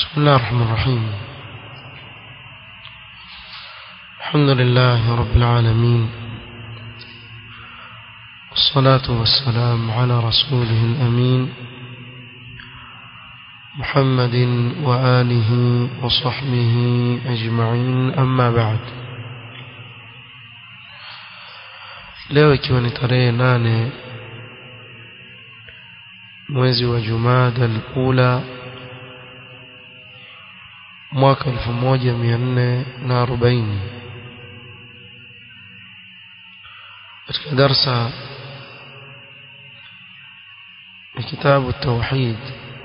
بسم الله الرحمن الرحيم الحمد لله رب العالمين والصلاة والسلام على رسوله الأمين محمد وآله وصحبه أجمعين أما بعد leo ikiwa ni tarehe nane mwezi wa jumada al-ula mwaka 1440 katika darsa ya kitabu التوحيد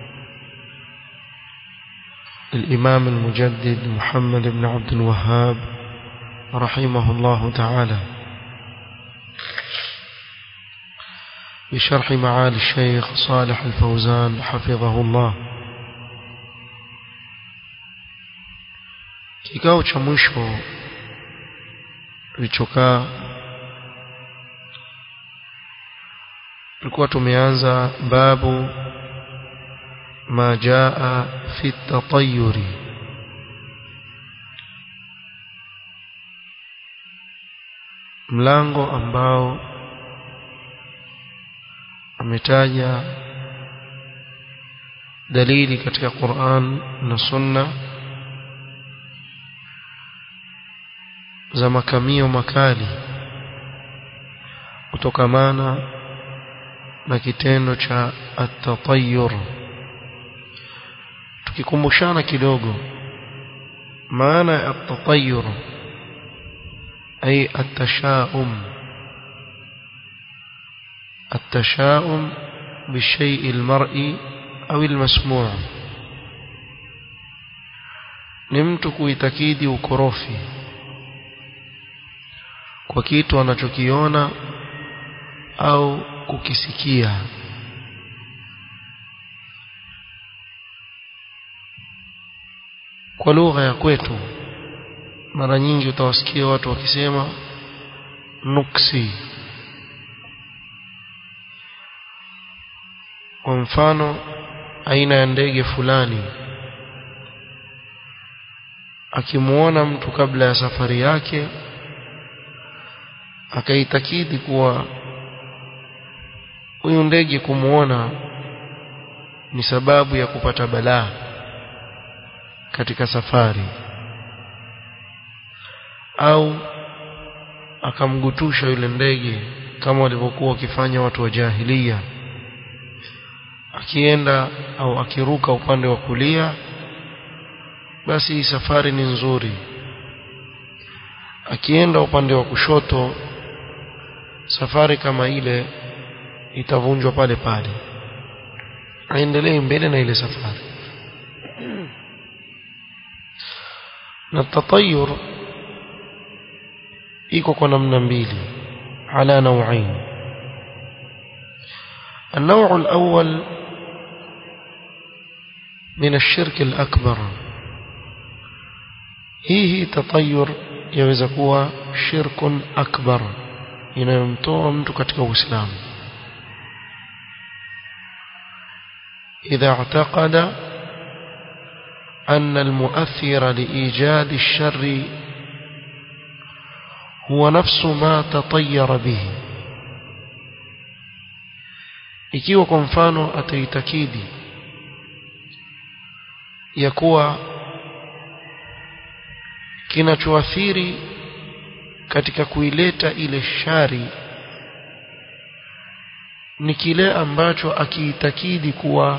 للإمام المجدد محمد بن عبد الوهاب رحمه الله تعالى بشرح معالي الشيخ صالح الفوزان حفظه الله kikao cha mwisho tulichokaa tulikuwa tumeanza babu ma jaa fi tatayuri mlango ambao ametaja dalili katika Qur'an na Sunna za makamio makali kutokamana na kitendo cha at-tatayyur tukikumbushana kidogo maana ya at-tatayyur ay at-tashaum التشاؤم بالشيء المرئي أو المسموع نمت kuitakidi ukorofi kwa kitu anachokiona au kukisikia kwa lugha ya kwetu mara nyingi utawasikia watu wakisema nuksi kwa mfano aina ya ndege fulani akimuona mtu kabla ya safari yake akaitakidi kuwa huyu ndege kumuona ni sababu ya kupata balaa katika safari au akamgutusha yule ndege kama walivyokuwa wakifanya watu wa jahilia akienda au akiruka upande wa kulia basi hii safari ni nzuri akienda upande wa kushoto safari kama ile itavunjwa pale pale aendelee mbele na ile safari na tatayur iko kwa namna mbili ala nauain النوع الأول من الشرك الأكبر هي تطير yaweza kuwa shirkun akbar inayomtoa mtu katika uislamu idha i'taqada أن المؤثر لإيجاد الشر هو نفس ما تطير به ikiwa kwa mfano ataitakidi ya kuwa kinachoathiri katika kuileta ile shari ni kile ambacho akiitakidi kuwa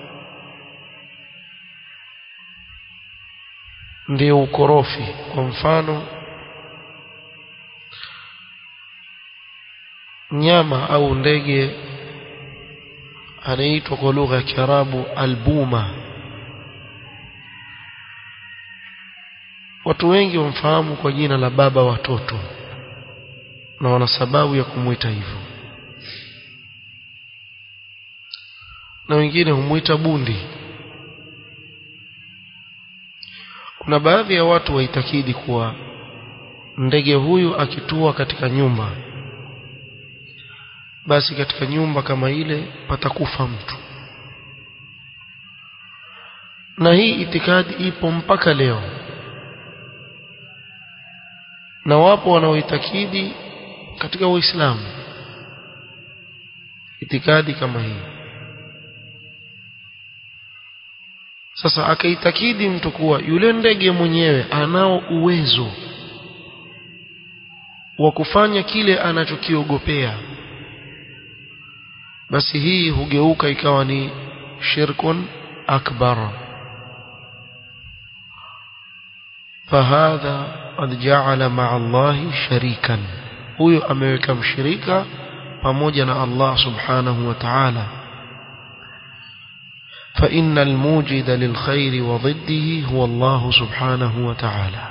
ndio ukorofi kwa mfano nyama au ndege anaitwa kwa lugha ya Kiarabu albuma watu wengi wamfahamu kwa jina la baba watoto na wana sababu ya kumwita hivyo na wengine humwita bundi kuna baadhi ya watu waitakidi kuwa ndege huyu akitua katika nyumba basi katika nyumba kama ile patakufa mtu na hii itikadi ipo mpaka leo na wapo wanaoitakidi katika Uislamu itikadi kama hii sasa akaitakidi mtu kuwa yule ndege mwenyewe anao uwezo wa kufanya kile anachokiogopea basi hii hugeuka ikawa ni shirkun akbar fahadha qad ja'ala ma'a Allahi sharikan huyo ameweka mshirika pamoja na Allah subhanahu wa ta'ala فإن الموجد للخير وضده هو الله سبحانه وتعالى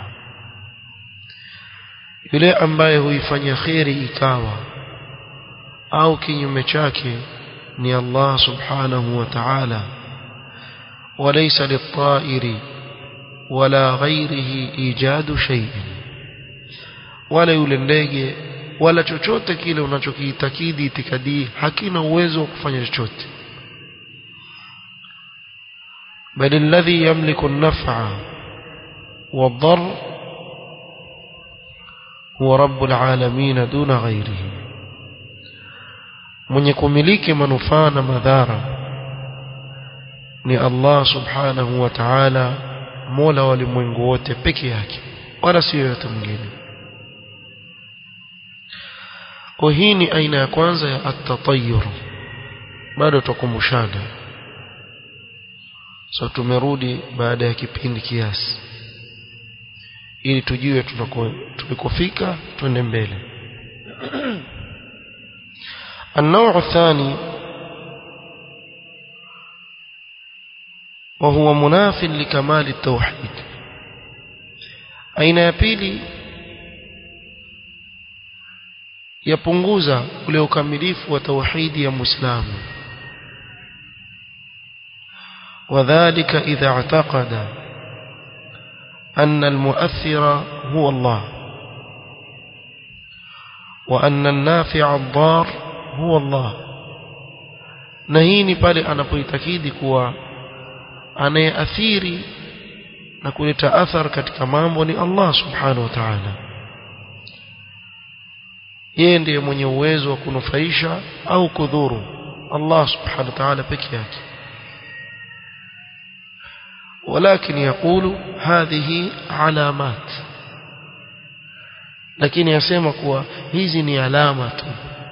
yule ambaye huifanya khairi ikawa au kinyume chake ni Allah subhanahu wa ta'ala وليس للطائر ولا غيره ايجاد شيء wala yule ndege wala chochote kile unachokiitakidi itikadi hakina uwezo wa kufanya chochote بل الذي يملك النفع والضر هو رب العالمين دون غيره mwenye kumiliki manufaa na madhara ni Allah subhanahu wa ta'ala mola wa ulimwengu wote peke yake wala si yoyote mwingine kwa hii ni aina ya kwanza ya at-tatayyur bado tukumbushana so tumerudi baada ya kipindi kiasi ili tujue tulikofika twende mbele النوع الثاني وهو مناف لكمال التوحيد aina ya pili yapunguza ule ukamilifu wa tauhidi ya muislamu وذلك إذا اعتقد أن المؤثر هو الله وأن النافع الضار هو الله نهيني pale anapoitakidi kuwa anayeathiri na kuleta athar katika mambo ni Allah subhanahu wa ta'ala yeye ndiye mwenye uwezo wa kunufaisha au kudhuru Allah subhanahu wa ta'ala peke yake ولكن يقول هذه علامات lakini yasema kuwa hizi ni alama tu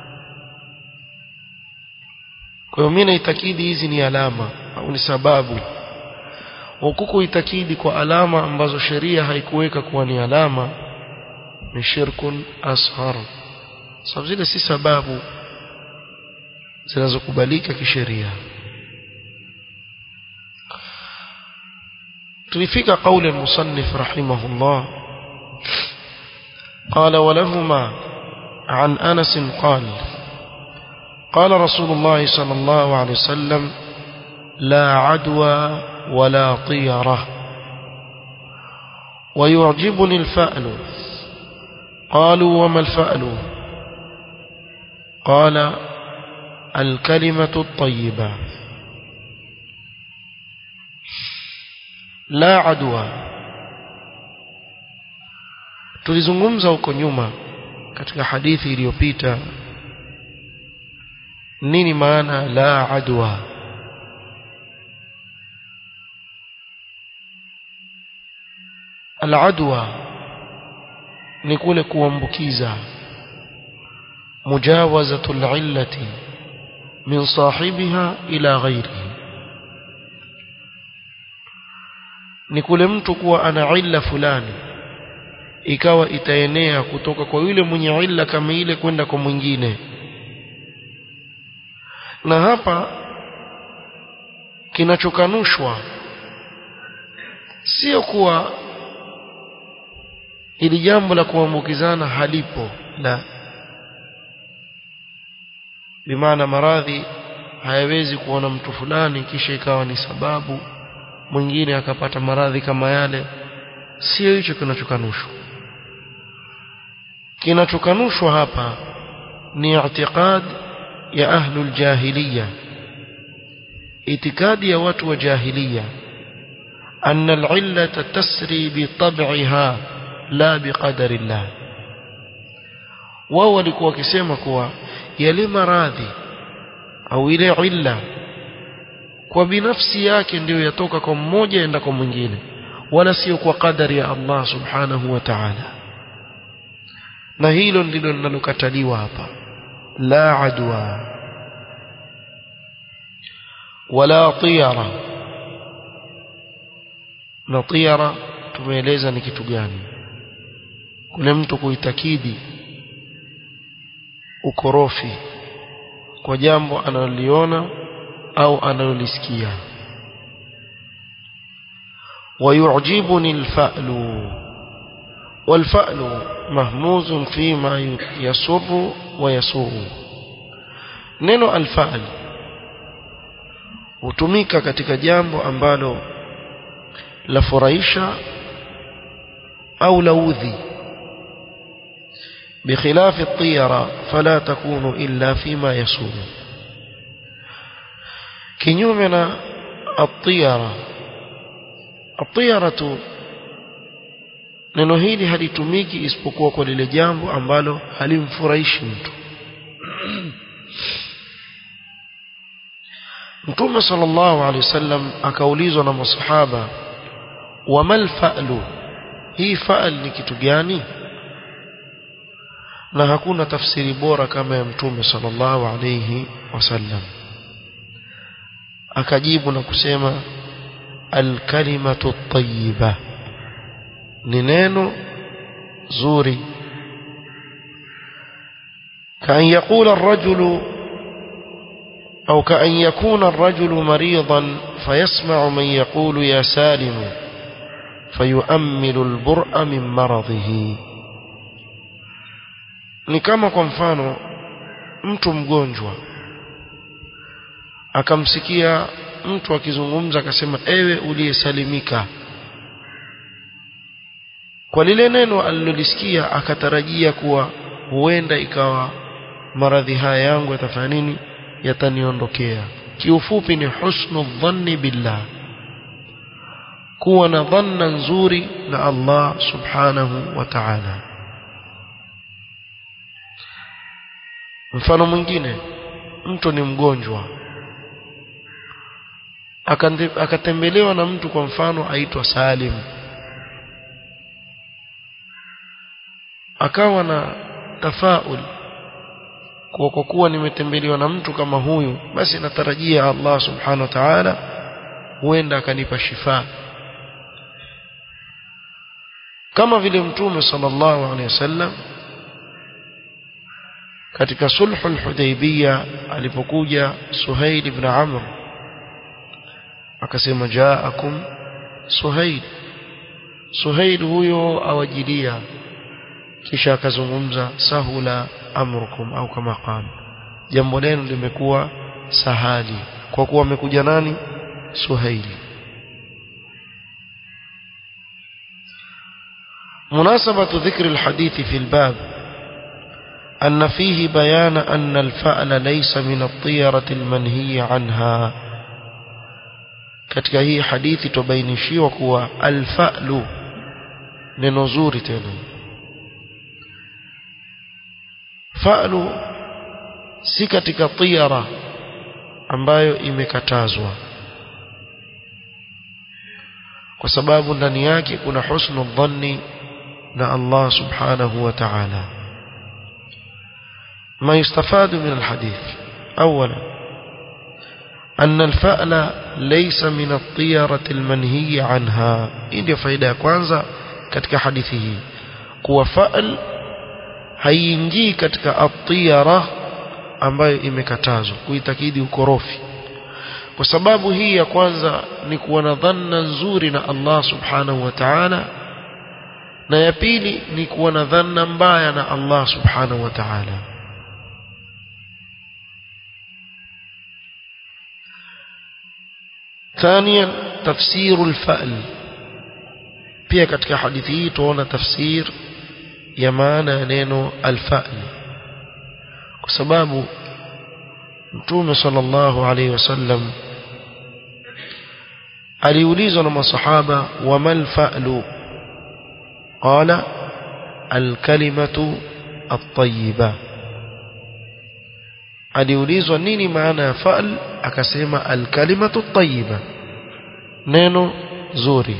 kwa hiyo mimi naitakidi hizi ni alama au ni sababu hukuku itakidi kwa alama ambazo sheria haikuweka kuwa ni alama ni shirkun ashar sababu zile si sababu zinazokubalika kisheria tulifika قول المصنف رحمه الله قال ولهما عن أنس قال قال رسول الله صلى الله عليه وسلم لا عدوى ولا طيرة ويعجبني الفأل قالوا وما الفأل قال الكلمة الطيبة la adwa tulizungumza huko nyuma katika hadithi iliyopita nini maana la adwa al-adwa ni kule kuambukiza mujawazatul illati min sahibiha ila ghairihi ni kule mtu kuwa ana illa fulani ikawa itaenea kutoka kwa yule mwenye illa kama ile kwenda kwa mwingine na hapa kinachokanushwa sio kuwa ili jambo la kuambukizana halipo la bimaana maradhi hayawezi kuona mtu fulani kisha ikawa ni sababu mwingine akapata maradhi kama yale sio hicho kinachokanushwa kinachokanushwa hapa ni i'tiqad ya ahlul jahiliya itikadi ya watu wa jahiliya أن العلة تسري بطبعها لا بقدر الله wao walikuwa wakisema kuwa yale maradhi au ile illa kwa binafsi yake ndiyo yatoka kwa mmoja enda kwa mwingine wala sio kwa kadari ya Allah subhanahu wa ta'ala na hilo ndilo linalokataliwa hapa la adwa wala tiyara na tiyara tumeeleza ni kitu gani kule mtu kuitakidi ukorofi kwa jambo analoliona au analolisikia ويعجبني الفأل والفأل مهموز فيما يسر ويسوء neno alfaal hutumika katika jambo ambalo la furahisha au laudhi بخلاف الطيرة فلا تكون إلا فيما يسوء كنيومنا الطيرة الطيرة neno hili halitumiki isipokuwa kwa lile jambo ambalo halimfurahishi mtu Mtume sallallahu alaihi wasallam akaulizwa na masahaba wamal fa'lu hii fa'al ni kitu gani na hakuna tafsiri bora kama ya Mtume sallallahu alaihi wasallam akajibu na kusema alkalimatu at-tayyiba ni neno zuri كأن يقول الرجل أو كأن يكون الرجل مريضا فيسمع من يقول يا سالم فيؤمل البرء من مرضه ni kama kwa mfano mtu mgonjwa akamsikia mtu akizungumza akasema ewe uliyesalimika kwa lile neno alilolisikia akatarajia kuwa huenda ikawa maradhi haya yangu yatafanya nini yataniondokea kiufupi ni husnu dhanni billah kuwa na dhanna nzuri na Allah subhanahu wa ta'ala mfano mwingine mtu ni mgonjwa akatembelewa na mtu kwa mfano aitwa Salim akawa na tafaul kwa kwa kuwa nimetembelewa na mtu kama huyu basi natarajia Allah subhanahu wa ta'ala huenda akanipa shifa kama vile mtume sallallahu alaihi wasallam katika sulhul hudaybiyah alipokuja Suhail ibn Amr akasema jaakum Suhail Suhail huyo awajilia kisha akazungumza sahula amrukum au kama qala jambo lenu limekuwa sahali kwa kuwa amekuja nani Suhaili مناسبة ذكر الحديث في الباب أن فيه بيان أن الفأل ليس من الطيرة المنهي عنها katika hii hadithi tubainishiwa kuwa alfa'lu neno zuri tena fa'lu si katika tiyara ambayo imekatazwa kwa sababu ndani yake kuna husnu dhanni na Allah subhanahu wa ta'ala ما يستفاد من الحديث أولا أن الفأل ليس من الطيرة المنهي عنها إن فايدة كwanza katika hadithi hii kuwa fa'al haiingii katika at-tiyara ambayo imekatazwa kuitakidi ukorofi kwa sababu hii ya kwanza ni kuwa na dhanna nzuri na Allah subhanahu wa ta'ala na ya pili ni kuwa na dhanna mbaya na Allah subhanahu wa ta'ala ثانيا تفسير الفأل pia katika hadithi hii tuona tafsir ya maana ya neno alfa'l kwa sababu mtume sallallahu alayhi wasallam aliulizwa na masahaba wamal fa'lu qala alkalimatu at-tayyiba aliulizwa nini maana ya fa'l akasema alkalimatu at-tayyiba neno zuri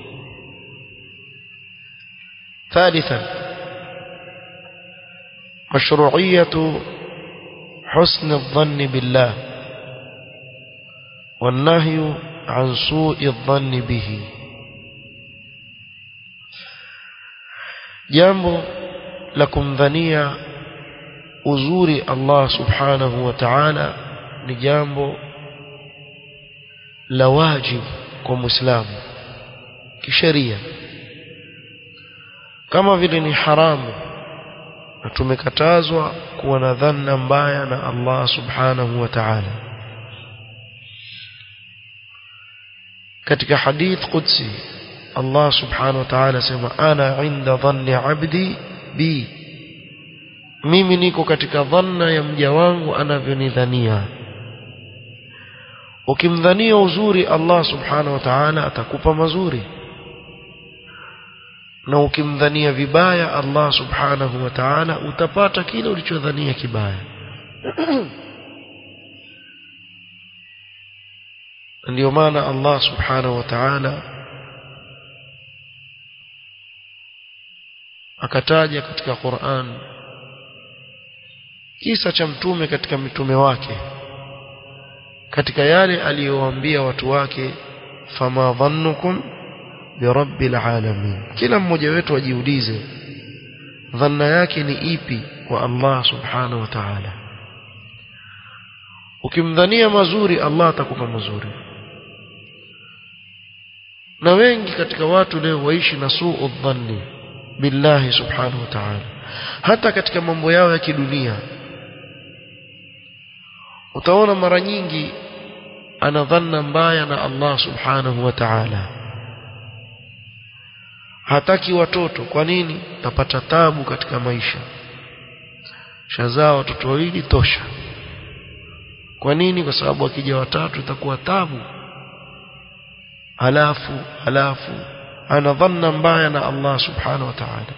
ثالثا مشروعية حسن الظن بالله والنهي عن سوء الظن به jambo la kumdhania uzuri Allah subhanahu wa ta'ala ni jambo la wajibu kwa muislamu kisheria kama vile ni haramu na tumekatazwa kuwa na dhanna mbaya na Allah subhanahu wa ta'ala katika hadith qudsi Allah subhanahu wa ta'ala sema ana inda dhanni abdi bi mimi niko katika dhanna ya mja wangu anavyonidhania ukimdhania uzuri Allah subhanahu wa ta'ala atakupa mazuri na ukimdhania vibaya Allah subhanahu wa ta'ala utapata kile ulichodhania kibaya ndio maana Allah subhanahu wa ta'ala akataja katika Qur'an kisa cha mtume katika mitume wake katika yale aliyowaambia watu wake fama dhannukum birabbil alamin kila mmoja wetu ajiulize dhanna yake ni ipi kwa Allah subhanahu wa ta'ala ukimdhania mazuri Allah atakupa mazuri na wengi katika watu leo waishi na suu dhanni billahi subhanahu wa ta'ala hata katika mambo yao ya kidunia utaona mara nyingi ana dhanna mbaya na Allah subhanahu wa ta'ala hataki watoto kwa nini tapata tabu katika maisha shazaa watoto wawili tosha kwa nini kwa sababu akija watatu itakuwa tabu halafu halafu ana dhanna mbaya na Allah subhanahu wa ta'ala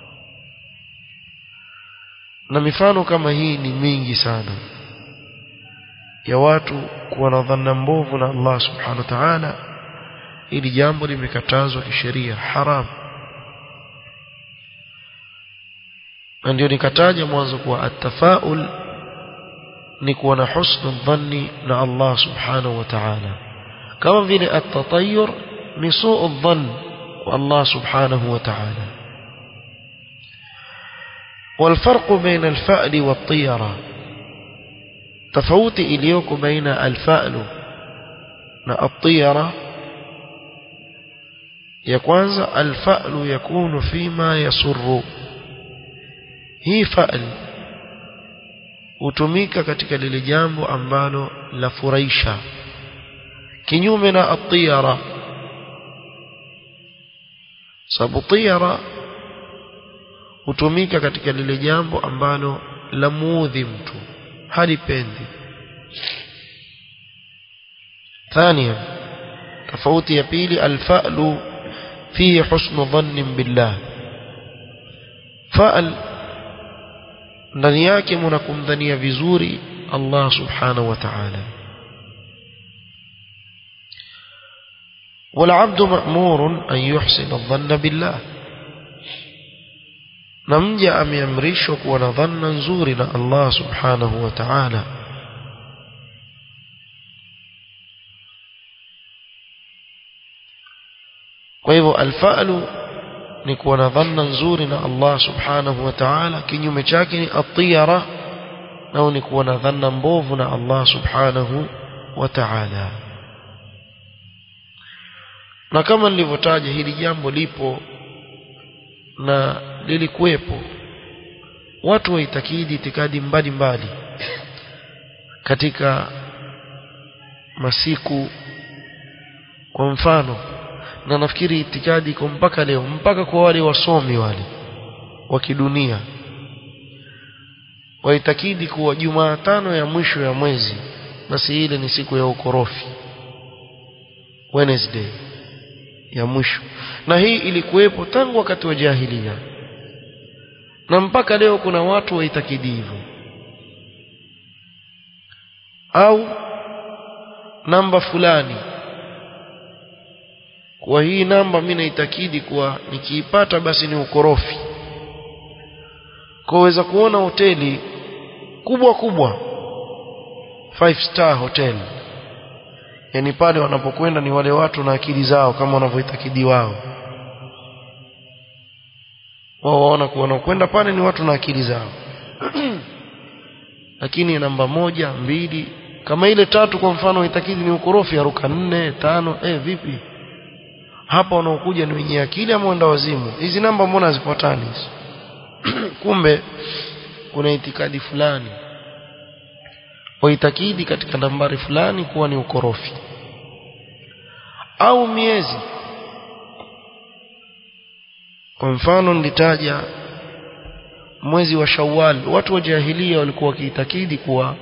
na mifano kama hii ni mingi sana ya watu kuwa na dhanna mbovu na Allah subhanahu wa ta'ala ili jambo limekatazwa kisheria haram na ndio nikataja mwanzo kuwa atafaul ni kuwa na husnu dhanni na Allah subhanahu wa ta'ala kama vile atatayur ni suu dhann wa Allah subhanahu wa ta'ala والفرق بين الفأل والطيرة تفوت إليك بين الفأل والطيرة يكوانز الفأل يكون فيما يسر hii fa'al hutumika katika lile jambo ambalo la furahisha kinyume na at-tiyara sababu tiyara hutumika katika lile jambo ambalo la muudhi mtu halipendi ثانيا tofauti ya pili al-fa'lu fihi husnu dhannin billah fa'al ndani yake mnakumdhania vizuri Allah subhanahu wa ta'ala والعبد مأمور أن يحسن الظن بالله نمجا أميمرشك ونظن نزورنا الله سبحانه وتعالى وإذا الفأل ni kuwa na dhanna nzuri na Allah subhanahu wa ta'ala kinyume chake ni at-tiyara nao ni kuwa na dhanna mbovu na Allah subhanahu wa ta'ala na kama nilivyotaja hili jambo lipo na lilikuwepo watu waitakidi itikadi mbalimbali katika masiku kwa mfano na nafikiri itikadi iko mpaka leo mpaka kwa wale wasomi wale wa kidunia waitakidi kuwa Jumatano ya mwisho ya mwezi basi ile ni siku ya ukorofi Wednesday ya mwisho na hii ilikuwepo tangu wakati wa jahilia na mpaka leo kuna watu waitakidi hivyo au namba fulani kwa hii namba mimi naitakidi kuwa nikiipata basi ni ukorofi kwaweza kuona hoteli kubwa kubwa five star hotel yani pale wanapokwenda ni wale watu na akili zao kama wanavyoitakidi wao wao waona kuwa wanakwenda pale ni watu na akili zao lakini namba moja mbili kama ile tatu kwa mfano itakidi ni ukorofi aruka nne tano eh vipi hapa wanaokuja ni wenye akili ama wenda wazimu hizi namba mbona hazifuatani kumbe kuna itikadi fulani waitakidi katika nambari fulani kuwa ni ukorofi au miezi kwa mfano nilitaja mwezi wa Shawwal watu wa jahilia walikuwa wakiitakidi kuwa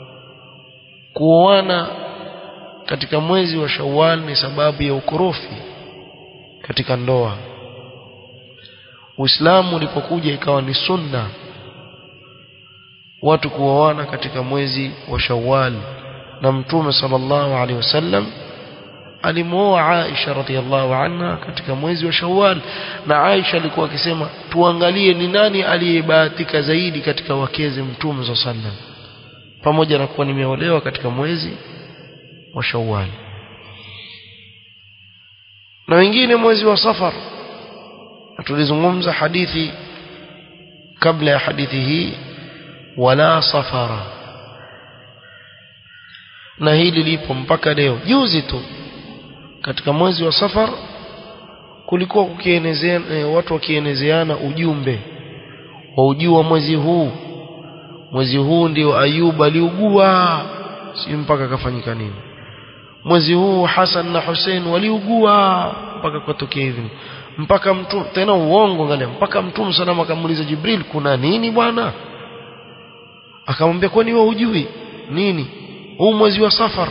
kuoana katika mwezi wa Shawwal ni sababu ya ukorofi katika ndoa Uislamu ulipokuja ikawa ni sunna watu kuoana katika mwezi wa Shawwal na Mtume sallallahu alaihi wasallam alimuoa Aisha radhiallahu anha katika mwezi wa Shawwal na Aisha alikuwa akisema tuangalie ni nani aliyebahatika zaidi katika wakeze Mtume sallallahu alaihi wasallam pamoja na kuwa nimeolewa katika mwezi wa Shawwal na wengine mwezi wa Safar tulizungumza hadithi kabla ya hadithi hii wala safara na hili lipo mpaka leo juzi tu katika mwezi wa safar kulikuwa kukienezea e, watu wakienezeana ujumbe wa ujua mwezi huu mwezi huu ndio Ayub aliugua si mpaka akafanyika nini mwezi huu Hassan na Hussein waliugua mpaka kutokea hivi mpaka mtu tena uongo angalia mpaka mtume salama akamuuliza Jibril kuna nini bwana akamwambia kwani wewe hujui nini huu mwezi wa safar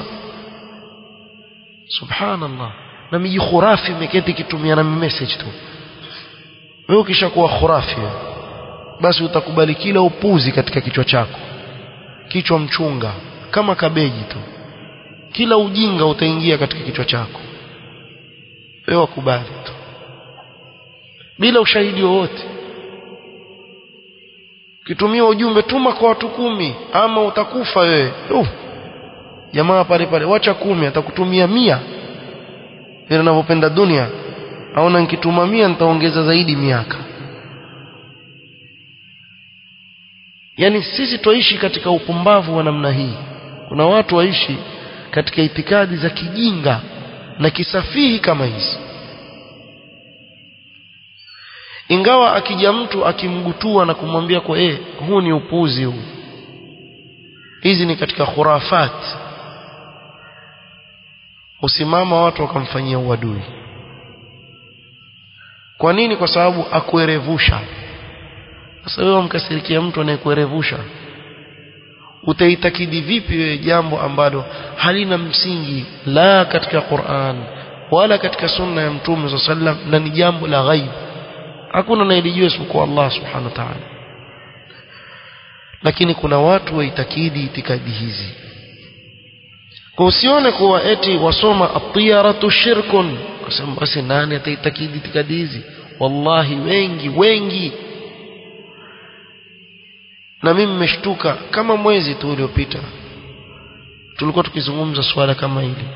subhanallah na miji khurafi imeketi kitumia na message tu wewe ukishakuwa khurafi basi utakubali kila upuzi katika kichwa chako kichwa mchunga kama kabeji tu kila ujinga utaingia katika kichwa chako wewe wakubali tu bila ushahidi wowote kitumia ujumbe tuma kwa watu kumi ama utakufa wewe uh, jamaa pale pale wacha kumi atakutumia mia vile ninavyopenda dunia aona nikituma mia nitaongeza zaidi miaka yani sisi twaishi katika upumbavu wa namna hii kuna watu waishi katika itikadi za kijinga na kisafihi kama hizi ingawa akija mtu akimgutua na kumwambia kwa eh huu ni upuzi huu hizi ni katika khurafat usimama watu wakamfanyia uadui kwa nini kwa sababu akuerevusha sasa wewe mkasirikia mtu anayekuerevusha utaitakidi vipi wewe jambo ambalo halina msingi la katika Qur'an wala katika sunna ya Mtume sallam na ni jambo la ghaib hakuna anayelijua isipokuwa Allah subhanahu wa ta'ala lakini kuna watu waitakidi itikadi hizi kwa usione kuwa eti wasoma atiyaratu shirkun kusema basi nani ataitakidi itikadi hizi wallahi wengi wengi na mimi nimeshtuka kama mwezi tu uliopita tulikuwa tukizungumza swala kama hili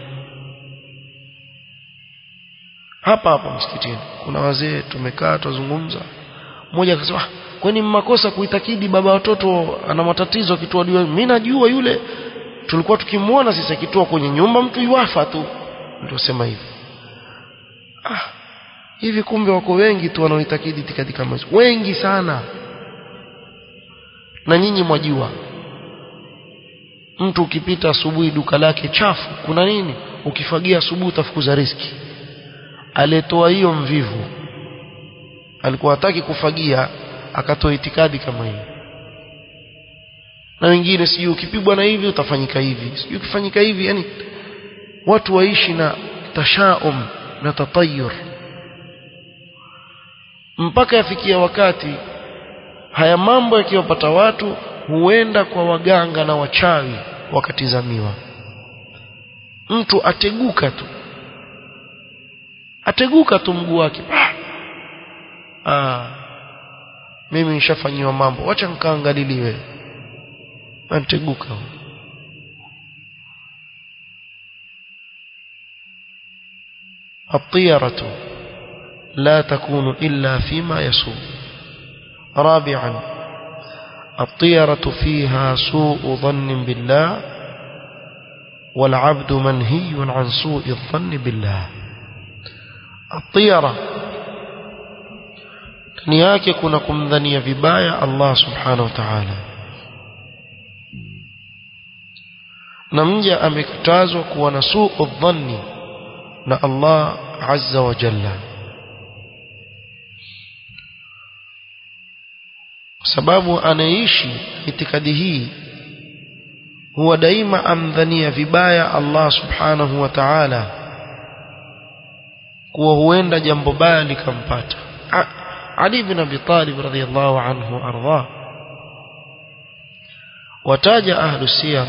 hapa hapa msikitini kuna wazee tumekaa tuzungumza mmoja akasema kwani mmakosa kuitakidi baba watoto ana matatizo akitoa dua mimi najua yule tulikuwa tukimwona sisi akitoa kwenye nyumba mtu yuafa tu ndio sema hivi ah hivi kumbe wako wengi tu wanaoitakidi itikadi kama hizo wengi sana na nyinyi mwajua mtu ukipita asubuhi duka lake chafu kuna nini ukifagia asubuhi utafukuza riski aliyetoa hiyo mvivu alikuwa hataki kufagia akatoa itikadi kama hiyo na wengine sijui ukipigwa na hivi utafanyika hivi sijui ukifanyika hivi yani watu waishi na tashaum na tatayur mpaka yafikia wakati haya mambo yakiwapata watu huenda kwa waganga na wachawi wakatizamiwa mtu ateguka tu ateguka tu mguu wake ah mimi nishafanyiwa mambo wacha nikaangaliliwe anteguka الطيرة لا تكون إلا فيما يسوء رابعا الطيرة فيها سوء ظن بالله والعبد منهي عن سوء الظن بالله الطيرة ndani yake kuna kumdhania vibaya Allah subhanahu wa ta'ala na mja amekatazwa kuwa na suu dhanni na Allah azza wa jalla kwa sababu anaishi itikadi hii huwa daima amdhania vibaya Allah subhanahu wa ta'ala kuwa huenda jambo baya likampata Ali bin Abi Talib radhiyallahu anhu arda wataja ahlu siyar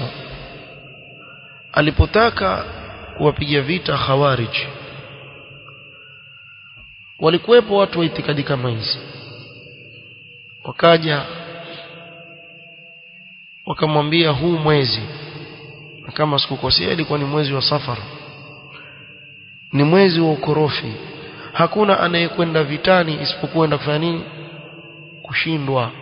alipotaka kuwapiga vita khawarij walikuwepo watu wa itikadi kama hizi wakaja wakamwambia huu mwezi kama sikukosea ilikuwa ni mwezi wa safar ni mwezi wa ukorofi hakuna anayekwenda vitani isipokuwa kufanya nini kushindwa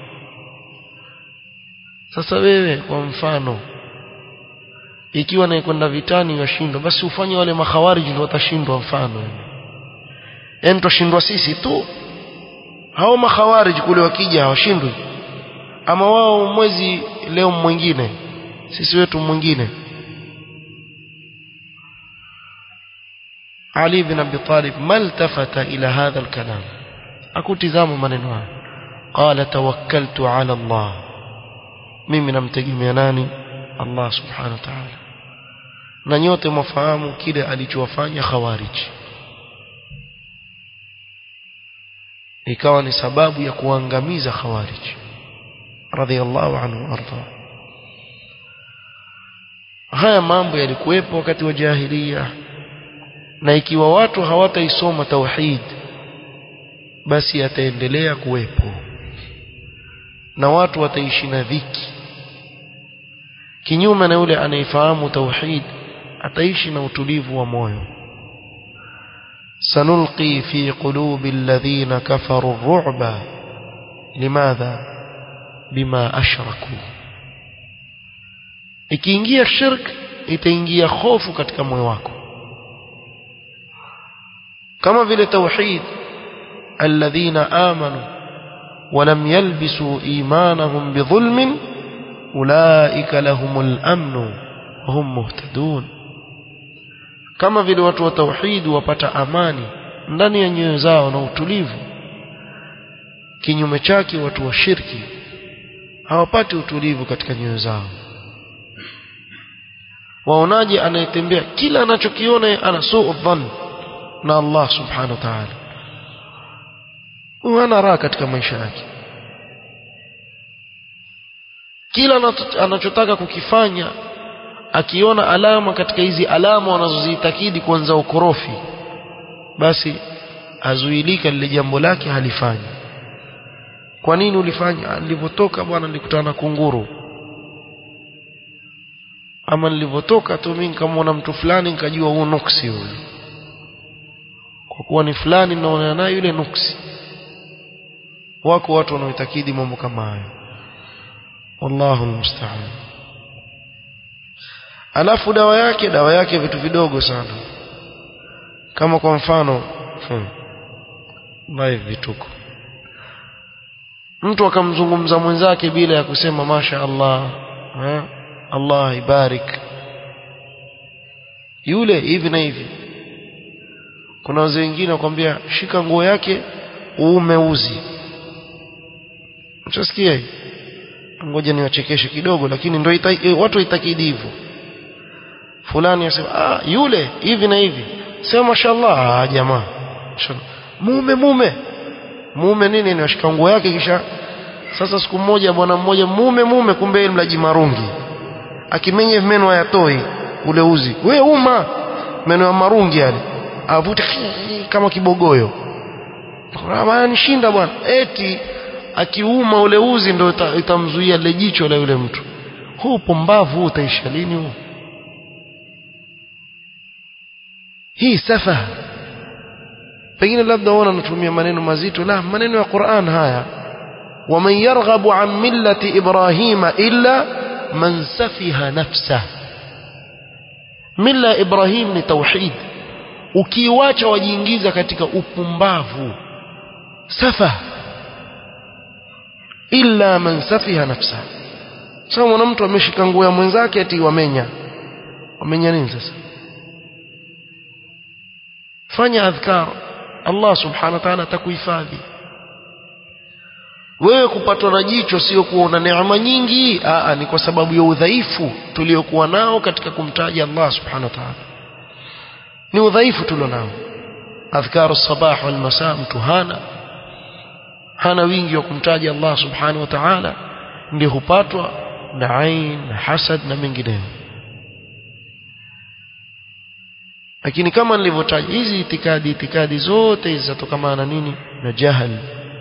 sasa wewe kwa mfano ikiwa anayekwenda vitani yashindwa basi ufanye wale makhawariji ndio watashindwa mfano yani tushindwa sisi tu hao makhawariji kule wakija hawashindwi ama wao mwezi leo mwingine sisi wetu mwingine Ali bin Abi Talib maltafata ila hadha alkalam akutizama maneno haya qala tawakkaltu ala Allah mimi namtegemea nani Allah subhanahu wa ta'ala na nyote mwafahamu kile alichowafanya khawarij ikawa ni sababu ya kuangamiza khawarij radhiallahu anhu arda haya mambo yalikuwepo wakati wa jahiliya na ikiwa watu hawataisoma tauhid basi yataendelea kuwepo na watu wataishi na dhiki kinyume na yule anayefahamu tauhid ataishi na utulivu wa moyo sanulqi fi qulubi alladhina kafaru ar-ru'ba limadha bima ashraku ikiingia shirk itaingia hofu katika moyo wako kama vile tauhid alladhina amanu ولم يلبسوا إيمانهم بظلم أولئك لهم الأمن وهم مهتدون kama vile watu wa tauhid wapata amani ndani ya nyoyo zao na utulivu kinyume chake watu wa shirki hawapati utulivu katika nyoyo zao waonaje anayetembea kila anachokiona ana suu dhann na Allah subhanahu wa ta'ala hana raha katika maisha yake kila anachotaka kukifanya akiona alama katika hizi alama wanazoziitakidi kuanza ukorofi basi azuilika lile jambo lake halifanyi kwa nini ulifanya nilipotoka bwana nilikutana na kunguru ama nilipotoka tu mimi nikamwona mtu fulani nikajua huo nuksi huyo kwa kuwa ni fulani naona naye yule nuksi wako watu wanaoitakidi mambo kama hayo wallahu almusta'an alafu dawa yake dawa yake vitu vidogo sana kama kwa mfano hmm, live vituko mtu akamzungumza mwenzake bila ya kusema masha Allah ha? Allah ibarik yule hivi na hivi kuna wazee wengine wakwambia shika nguo yake uume uzi Mchasikia hii? Ngoja niwachekeshe kidogo lakini ndio watu waitakidi hivyo. Fulani asema ah yule hivi na hivi. sema mashallah ah jamaa mume mume mume nini anashika nguo yake kisha sasa siku moja bwana mmoja mume mume kumbe yeye mlaji marungi akimenye meno hayatoi ule uzi we uma meno ya marungi yale avute kama kibogoyo nishinda bwana eti akiuma ule uzi ndio itamzuia lile jicho la yule mtu huu pombavu utaisha lini huu hii safa pengine labda wana natumia maneno mazito la maneno ya Qur'an haya ومن يرغب عن ملة إبراهيم إلا من سفه نفسه ملة إبراهيم ni tauhid ukiwacha wajiingiza katika upumbavu safa illa man safiha nafsa sasa mwana mtu ameshika nguo ya mwenzake ati wamenya wamenya nini sasa fanya adhkar Allah subhanahu wa ta'ala atakuhifadhi wewe kupatwa na jicho sio kuona neema nyingi aa ni kwa sababu ya udhaifu tuliokuwa nao katika kumtaja Allah subhanahu wa ta'ala ni udhaifu tulionao adhkaru sabah wal masaa mtu hana hana wingi wa kumtaja Allah subhanahu wa ta'ala ndio hupatwa na ain na hasad na mengineyo lakini kama nilivyotaja hizi itikadi itikadi zote zinatokana na nini na jahal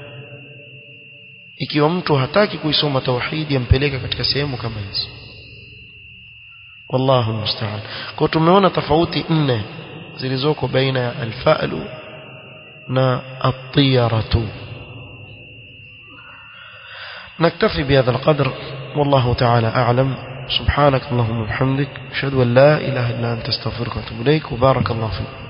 ikiwa mtu hataki kuisoma tauhidi yampeleka katika sehemu kama hizo wallahu musta'an kwa tumeona tofauti nne zilizoko baina ya alfa'lu na at-tiyaratu نكتفي بهذا القدر والله تعالى أعلم سبحانك اللهم وبحمدك أشهد أن لا إله إلا أنت استغفرك وأتوب إليك وبارك الله فيك